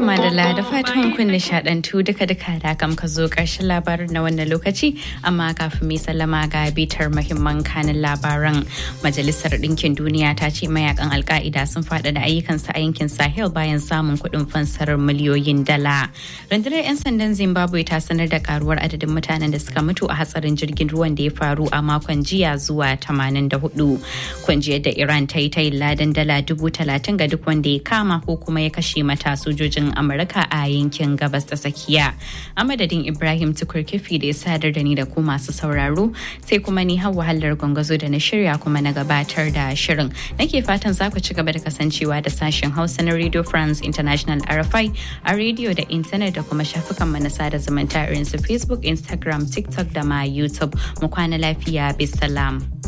madalla da fatan kun nishadantu duka duka da kam ka zo karshen labarin na wannan lokaci amma kafin mai sallama ga bitar mahimman kanin labaran majalisar ɗinkin duniya ta ce mayakan alka'ida sun faɗa da ayyukansu a yankin sahel bayan samun kuɗin fansarar miliyoyin dala rundunar 'yan sandan zimbabwe ta sanar da karuwar adadin mutanen da suka mutu a hatsarin jirgin ruwan da ya faru a makon jiya zuwa 84 kungiyar da iran ta yi ta yin ladan dala dubu talatin ga duk wanda ya kama ko kuma ya kashe mata sojojin amurka a yankin gabas ta tsakiya a madadin ibrahim tukur kifi da ya sadar da ni da ku masu sauraro sai kuma ni hawa hallar gwangwazo da na shirya kuma na gabatar da shirin nake fatan za ku ci gaba da kasancewa da sashen hausa na radio france international rfi a rediyo da intanet da kuma shafukan mu na sada zumunta irin su facebook instagram tiktok da ma youtube mu kwana lafiya bisalam.